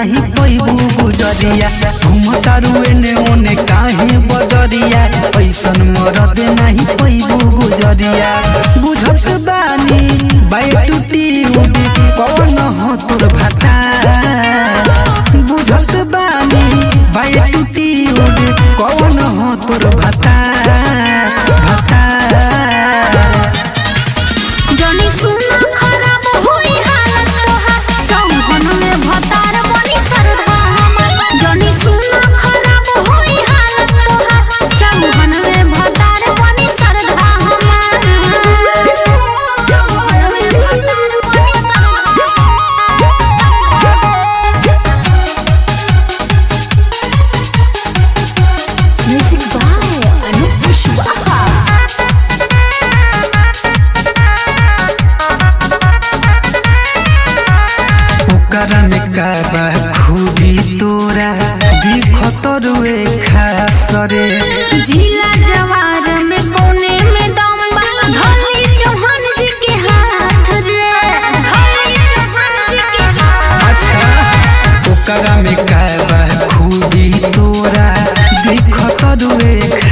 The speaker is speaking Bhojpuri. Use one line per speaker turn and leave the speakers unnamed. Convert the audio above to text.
नाही पैबू गुजरिया घुमतारू एने ओने काहे बदरिया ऐसन मरद नाही पैबू गुजरिया बुझत बानी बाई टूटी उडी कौन हो तोर भाता बुझत बानी बाई टूटी उडी कौन हो तोर भाता भाता
जनी सुना खराब होई हालत तोहार चौहन में भतार बनी सरधा हमर जनी सुना खराब होई हालत तोहार चौहन में भतार बनी सरधा हमर चौहन में भतार बनी सरधा म्यूजिक बाय अनूप कुशवाहा
ओकरा में का बा खूबी तोरा दिखत रुए खास रे
जिला जवार में कोने में दम बा धोली चौहान जी के हाथ रे धोली चौहान जी के हाथ
अच्छा ओकरा में का बा खूबी तोरा दिखत रुए